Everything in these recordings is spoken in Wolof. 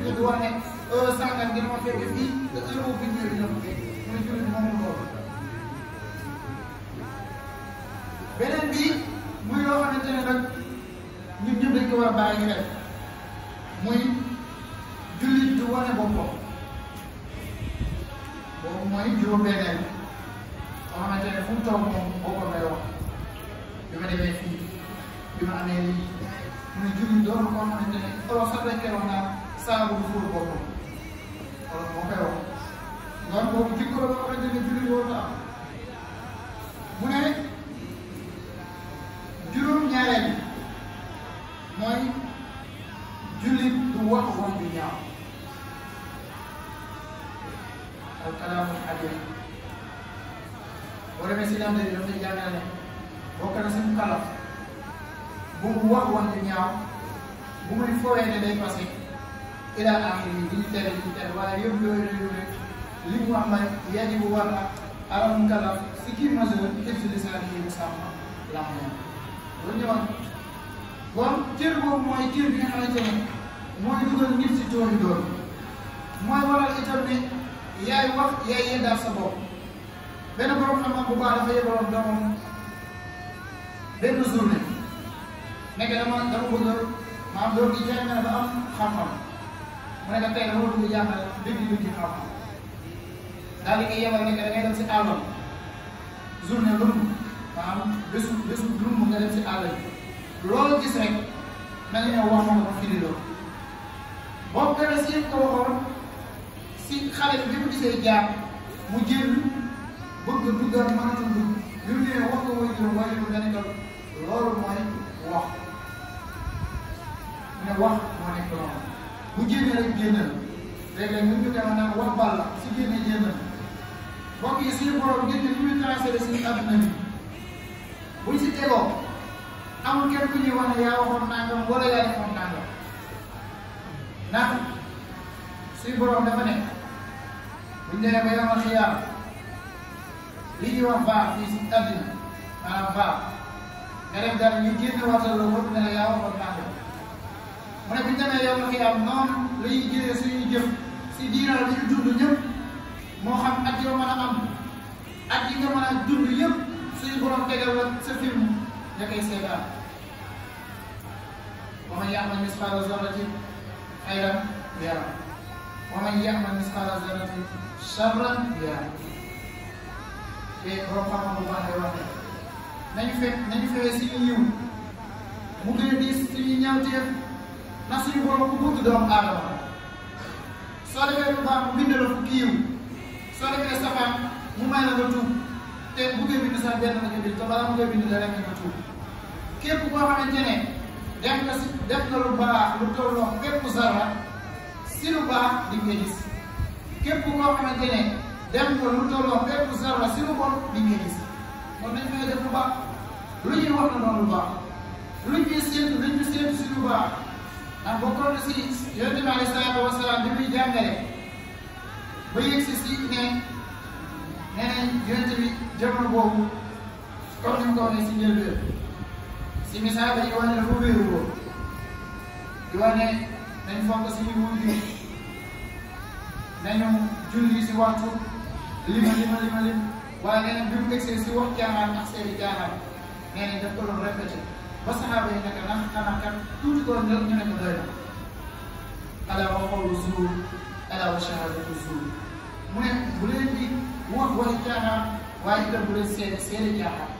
du wax ne heure sàngal dina ma fekk fii te heure boobu bi ñëwee dina ma fekk mu ne jullit moom loolu beneen bi muy loo xamante ne nag ñun ñëpp dañ ko war a bàyyi xel muy jullit du wane boppam boobu mooy juróom-benneel boo xamante ne fu mu toog moom boppam lay wax bi ma demee fii bi ma amee lii mu ne jullit doon koo xamante ne olof sax dañ koy wax naan saabu du fóot boppam olof moo koy wax donc boobu jikko la boo xamante ne jullit warut a am mu ne juróom-ñaareel bi mooy jullit du wax wax bi ñaaw al kalaamul xadir boo demee si lamte bi dafay jàngale ne bokk na suñu kalaf bu mu wax wax bi ñaaw bu muy fooyee ne day passé ila axiri yi di ñu tere di ñu tere waaye yëpp yooyu la yooyu li mu wax mooy yaji bu war na alam kalaf si kii majeur tëj lisaan yi bu sàmm lam moom loolu ñëwoon bon cër boobu mooy cër bi nga xamante ne mooy dugal nit si toolu doon mooy waral itam ne yaay wax yaay yeddaal sa bopp benn borom xam-xam bu baax dafa yebaloon doomam benn journée nekk dama dama bëgg maam doom gi jàng na ba am xam-xam mu nekk tey dama bëgg jàngal dëgg dëgg xam-xam daal di koy yebal nekk da ngay dem si àllam journée lumb maanaam bésu bésu lumb nga dem si àll bi loolu gis rek na nga ñëw wax ma ko firi loolu boobu dara si yëpp ko waxoon si xale bi bi mu gisee jaar mu génn bëgg duggal mënatul dugg bi mu ñëwee wax ko way juróom way juróom dana ko loolu mooy wax mu ne wax moo nekk loolu bu génnee rek génnal léeg-léeg ñu ñu dema naan wax bal la si génne génnal mbokk yi suñu borom génne li muy transféré suñu adduna bi buñ si tegoo amul kenn ku ñuy wax ne yaa waxoon nangam wala yaa defoon nangam ndax suñu borom dafa ne buñ demee ba yomal xiyaam li ñuy wax baax fii si àddina maanaam baax nga dem dara ñu génne waxtal la wëpp ne la yaa waxoon nangam mu ne buñ demee yomal xiyaam noonu la ñuy jëlee suñuy jëf si diiral bi ñu dund ñëpp moo xam at yoo mën a am at yi nga mën a dund yëpp suñu borom tegal la sa film da koy seetaan wa man ya'mal misqaala zarratin xayran yara wa man ya'mal misqaala zarratin charran yara te borom xam-xam bu baax lay wax ne nañu fekk nañu fexee si ñu yiw mu gën a diis suñuy ñaawteef na suñu borom ku bëgg doomu aadama soo defee lu baax mu bind la fukki yiw soo defee safaan mu may la nga tuub te bu koy bind sax benn la nga bind te balaa mu koy bind la rek nga tuub képp koo xamante ne def nga si def nga lu baax lu tolloo fépp zarra si lu baax di nga gis képp koo xamante ne def nga lu tolloo fépp zarra si lu bon di nga gis kon nañ fay def lu baax lu ñuy wax na noonu lu baax lu ñuy séentu lu ñuy séentu si lu baax ndax bokkoon na si yonent bi alayhi salaatu wa salaam bi muy jàngale ba yegg si si ne nee nañ yonent bi jamono boobu comme ni mu ko waxee si njëlbeen si misaal dañuy wax ne dafa wéeru woon di wax ne nañ fonk suñu wuyu nañu julli si waxtu lima lima lima lim waaye nee nañ bi mu egsee si wax caaxaan ak seeni caaxaan nee nañ daf ko doon répété ba saxaaba yi nekk ndax xanaa kat tuuti ko ñu ne ko doy na ala wa qawlu zuur ala wa shahadatu zuur mu ne bu leen di wax waxi caaxaan waaye itam bu leen seede seede caaxaan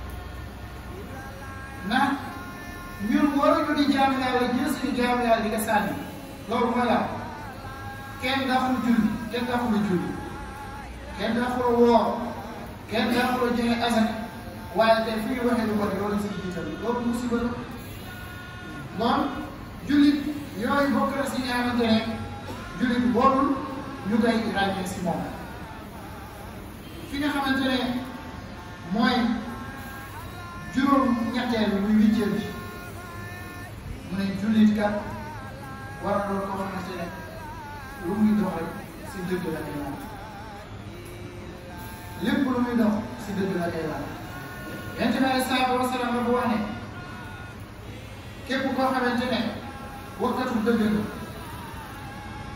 ndax ñun waruñu di jaamu yàlla jël suñu jaamu yàlla di nga sànni loolu mooy la kenn daxul julli kenn daxul julli kenn daxul woor kenn daxul joxe asaka waaye tey fu ñu waxee lu bon loolu si jiital loolu musiba la bon jullit yooyu bokk na si ñi xamante ne jullit warul ñu koy ràññee si moom fi nga xamante ne mooy juróom ñetteel bi muy huitième bi mu ne jullit kat war a doon koo xamante ne lu muy dox rek si dëgg la koy laal lépp lu muy dox si dëgg la koy laal yonent bi aleyhi salaatu wa salaam la bu wax ne képp koo xamante ne waxkatu dëgg nga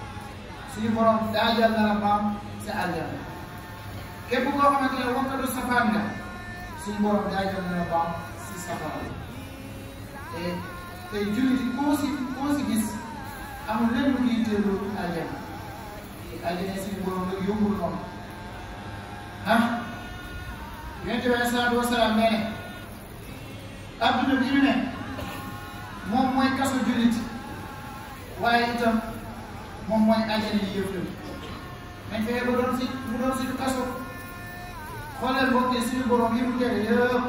suñu borom daajal na la maam sa aljana képp koo xamante ne wakkatu safaan nga suñu borom daajal na la maam si safara te te jullit yi koo si koo si gis amul lenn lu ñuy teelu aljana te aljana suñu borom nag yombul noonu ah yonent bi aleyhi salaatu wasalaam nee ne adduna bi ñu ne moom mooy kaso jullit waaye itam moom mooy aljana yi yëpp nañ fexe ba doon si mu doon suñu kaso xoolal mbokk yi suñu borom yi mu tere yëpp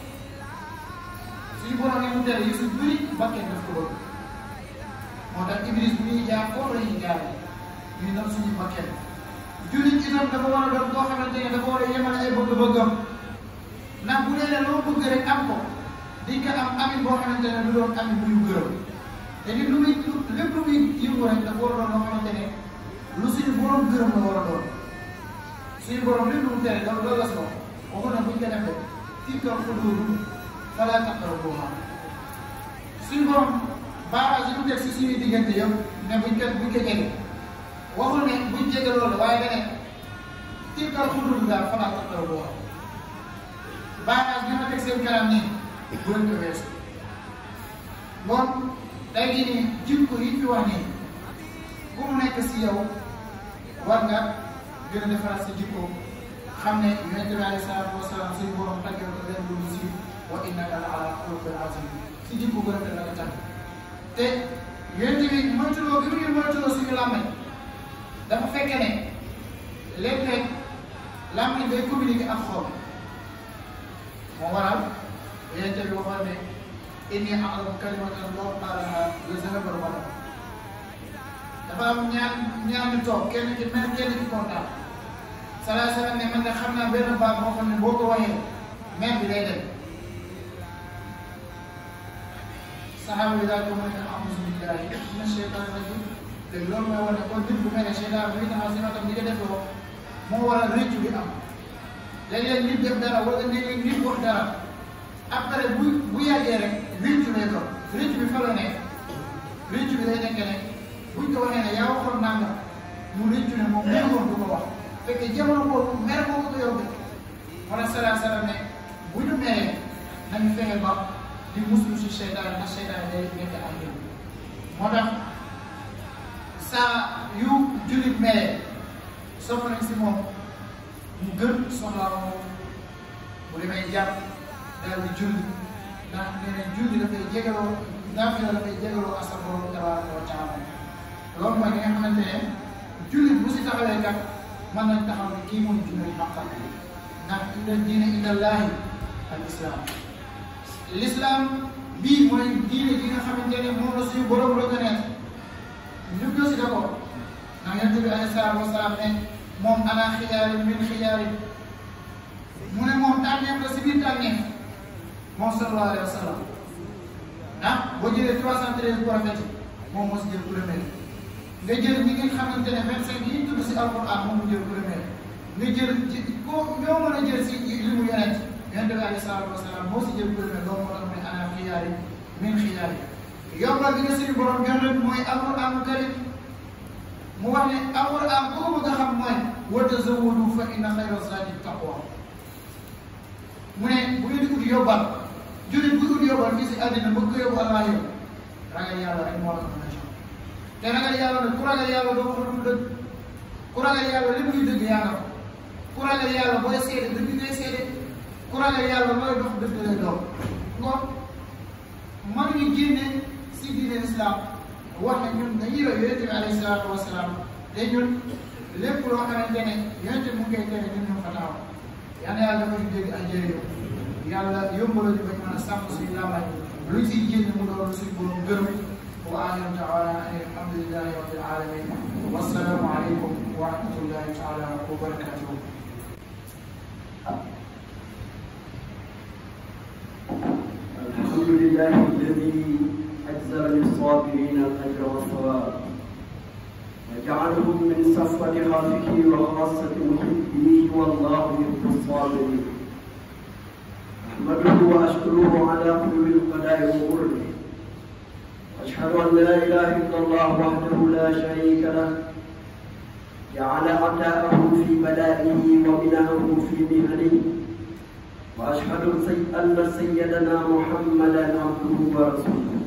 suñu borom yi mu tere yi su bëri bakkee daf ko bëgg moo tax iblis bu ñuy jaar foofu la ñuy jaar ñuy doon suñu bakkee jullit itam dafa war a doon koo xamante ne dafa war a yemale ay bëgg-bëggam ndax bu dee ne loo bëgg rek am ko di nga am amit boo xamante ne du doon amit bu ñu gërëm te nit lu muy lépp lu muy yëngu rek dafa war a doon loo xamante ne lu suñu borom gërëm la war a doon suñu borom lépp lu mu tere loolu loolu la si wax waxu na buñ ko defee fii ko xuduudu falaa taqrabuuha suñu borom barrage yi mu teg si suñuy diggante yëpp ne buñ ko buñ ko jege waxul ne buñ jege loolu waaye da ne fii ko xuduudu daal falaa taqrabuuha barrage bi ma teg seen kanam nii bu leen ko weesu bon tey jii nii jikko yi fi wax nii ku mu nekk si yow war nga gën a defaraat sa jikko xam ne yonente bi alayhi salaatu wa salaam suñu borom tàggee ko leen lu mu si wa innaka la ala xuluqin azim si jikko bu rafet la ko tàgg te yonente bi moytuloo bi mu ñu moytuloo suñu làmmañ dafa fekke ne léeg-léeg làmmañ day communiquer ak xol moo waral yonente bi waxoon ne inni a'lamu kalimatan law qaalaha la zahaba al-ghadab dafa am ñaar ñaar ñu toog kenn ki mer kenn ki kontaan salaay salaam ne man de xam naa benn baat moo xam ne boo ko waxee mer bi day dem saxaaba bi daal ko mu ne a'uuzu billaahi mina sheytaani rajiim léegi loolu mooy wane kon nit bu mel ne seytaan bi taxaw si matam li nga def loo moo waral rëccu bi am léeg-léeg nit def dara wala léeg-léeg nit wax dara après bu bu yàggee rek rëccu lay doon rëccu bi fa la nekk rëccu bi day nekk ne buñ ko waxee ne yaa waxoon nangam mu rëccu ne moom mer woon du ko wax fekkee jamono boobu mer moo ko ko yóbbee moo tax salaam salaam ne bu ñu meree nañu fexe ba di muslu si seytaan ndax seytaan day nekk ak ñun moo tax saa yu jullit meree sopp nañ si moom mu gën soxlaa moom bu demee jàpp daal di julli ndax nee nañ julli dafay jégaloo naafila dafay jégaloo asa borom tabaraka wa taala loolu mooy li nga xamante ne jullit bu si taxawee kat mën nañ taxaw ne kii mooy jullit xaqal ndax inna diine indallaahi al islam l'islam bii mooy diine gi nga xamante ne moom la suñu borom reconnaître ñu ko si d'accord ndax yonent bi alayhi salaatu wasalaam ne moom ana xiyaari min xiyaari mu ne moom tànneef la si biir tànneef moom sallallahu alayhi wa sallam ah boo jëlee trois cent treize prophètes moom moo si jël premier nga jël ñi nga xamante ne vingt cinq yi tudd si alquran moom mu jël premier nga jël ci ko ñoo mën a jël si li mu yonent yonent bi alayhi salaatu wasalaam moo si jël premier loolu moo tax mu ne ana xiyaari min xiyaari yombal bi nga suñu borom jox leen mooy alquran karim mu wax ne alquran ku ko bëgg a xam mooy wa tazawwadu fa inna xayra zaadi taqwa mu ne bu ngeen di ut yóbbal jullit bu ut yóbbal fii si àddina bëgg ko yóbbu allah yow ragal yàlla rek moo la ko mën a jox te ragal yàlla nag ku ragal yàlla doo ko dul dëgg ku ragal yàlla lépp luy dëgg yàlla ko ku ragal yàlla booy seede dëgg ngay seede ku ragal yàlla looy dox dëgg lay doon kon mënuñu génne si diine islam wax ne ñun dañuy roy yonente bi alayhi salaatu wasalaam te ñun lépp loo xamante ne yonente mu ngi koy tere ñun ñu fa taxaw yal na yàlla dafa ñu dégg ay jëriñoo yàlla yombaloo ñu bañ mën a sàmm suñu làmbaay luñ siy génn mu doon suñu borom gërëm wa axiru da'waana an alhamdulillahi rabbil alamin wassalaamu aleykum wa rahmatullahi taala wa barakatuhu الحمد لله الذي أجزل للصابرين الأجر والثواب وجعلهم من صفوة خلقه وخاصة محبيه والله يحب الصابرين أحمده وأشكره على حلو القضاء وغره وأشهد أن لا إله إلا الله وحده لا شريك له جعل عطاءه في بلائه وبناءه في مهنه واشهد ان سيدنا محمدا عبده ورسوله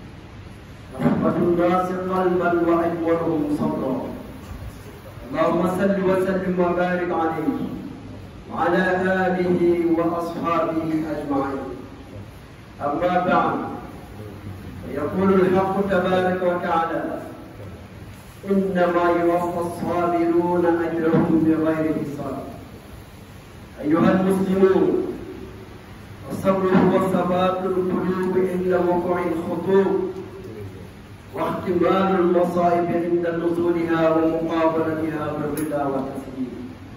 رحمة الناس قلبا وأجملهم صبرا اللهم صل وسلم وبارك عليه وعلى آله وأصحابه أجمعين أما بعد فيقول الحق تبارك وتعالى إنما يوفى الصابرون أجرهم بغير حساب أيها المسلمون الصبر هو ثبات القلوب عند وقوع الخطوب واحتمال المصائب عند نزولها ومقابلتها بالرضا والتسليم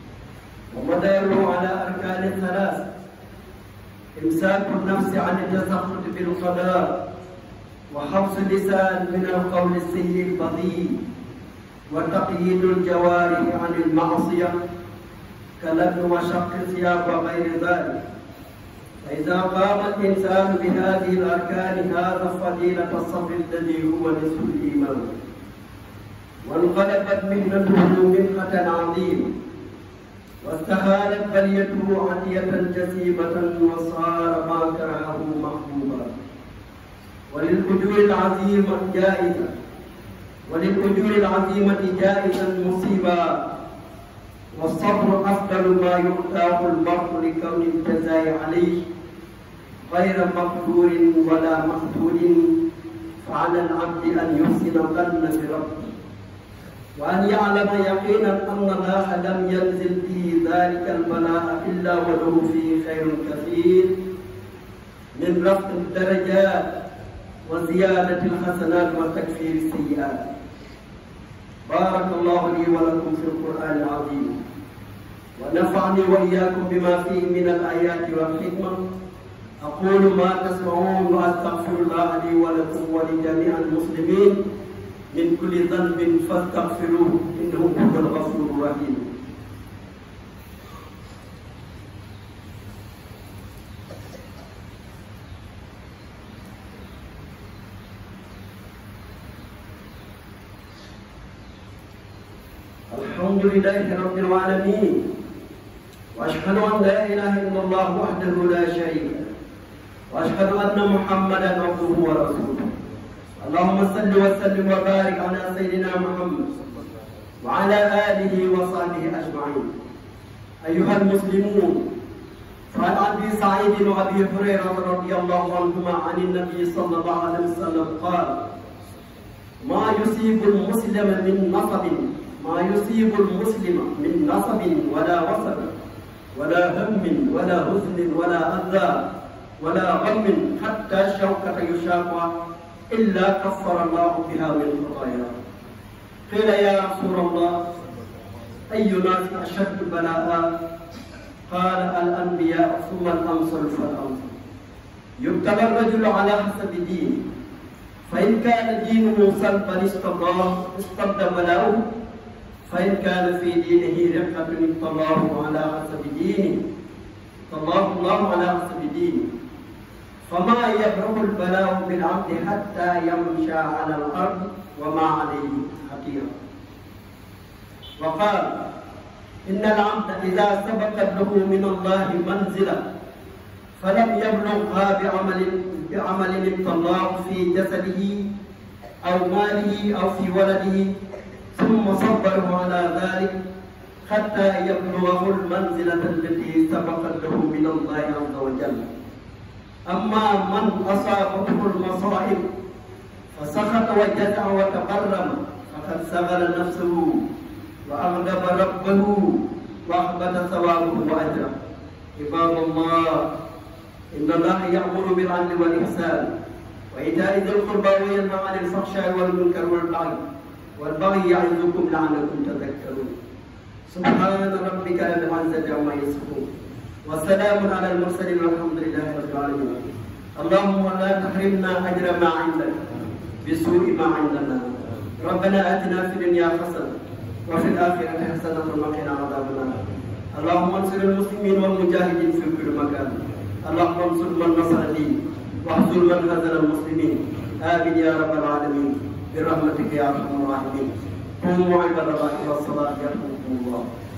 ومداره على أركان ثلاث إمساك النفس عن التسخط بالقضاء وحبس اللسان من القول السيء البذيء وتقييد الجوارح عن المعصية كلب وشق الثياب وغير ذلك فإذا قام الإنسان بهذه الأركان هذا فضيلة الصبر الذي هو نصف الإيمان وانقلبت مهنته منحة عظيمة واستهانت بليته عتية جسيمة وصار ما كرهه محبوبا وللأجور العظيمة جائزة وللأجور العظيمة جائزة مصيبا والصبر أفضل ما يؤتاه المرء لكون الجزاء عليه غير مقدور ولا مقتول فعلى العبد أن يحسن الظن بربه وأن يعلم يقينا أن الله لم ينزل به ذلك البلاء إلا وله فيه خير كثير من رفع الدرجات وزيادة الحسنات وتكفير السيئات بارك الله لي ولكم في القرآن العظيم ونفعني وإياكم بما فيه من الآيات والحكمة أقول ما تسمعون وأستغفر الله لي ولكم ولجميع المسلمين من كل ذنب فاستغفروه إنه هو الغفور الرحيم الحمد لله رب العالمين واشهد ان لا اله الا الله وحده لا شريك له واشهد ان محمدا عبده ورسوله اللهم صل وسلم وبارك على سيدنا محمد وعلى اله وصحبه اجمعين ايها المسلمون فعن ابي سعيد وابي هريره رضي الله عنهما عن النبي صلى الله عليه وسلم قال ما يصيب المسلم من نصب ما يصيب المسلم من نصب ولا وصب ولا هم ولا حزن ولا أذى ولا غم حتى الشوكة يشاقها إلا كفر الله بها من خطاياه قيل يا رسول الله أي ناس أشد بلاء قال الأنبياء ثم الأمثل فالأمثل يبتلى الرجل على حسب دينه فإن كان دينه سلبا استباه استبد بلاؤه فإن كان في دينه رقة ابتلاه على حسب دينه ابتلاه الله على حسب دينه فما يبرح البلاء بالعبد حتى يمشى على الأرض وما عليه خطيئة وقال إن العبد إذا سبقت له من الله منزلة فلم يبلغها بعمل بعمل ابتلاه في جسده أو ماله أو في ولده ثم صبره على ذلك حتى يبلغه المنزلة التي سبقت له من الله عز وجل أما من أصابته المصائب فسخط وجزع وتقرم فقد سغل نفسه وأغضب ربه وأحبط ثوابه وأجره عباد الله إن الله يأمر بالعدل والإحسان وإيتاء ذي القربى وينهى عن الفحشاء والمنكر والبغي والبغي يعظكم لعلكم تذكرون سبحان ربك رب العزة عما يصفون والسلام على المرسلين والحمد لله رب العالمين اللهم لا تحرمنا أجر ما عندك بسوء ما عندنا ربنا آتنا في الدنيا حسنة وفي الآخرة حسنة وقنا عذاب النار اللهم انصر المسلمين والمجاهدين في كل مكان اللهم انصر من نصر الدين واحصر من هزل المسلمين آمين يا رب العالمين برحمتك يا ارحم الراحمين قوموا عباد الله إلى الصلاة يرحمكم الله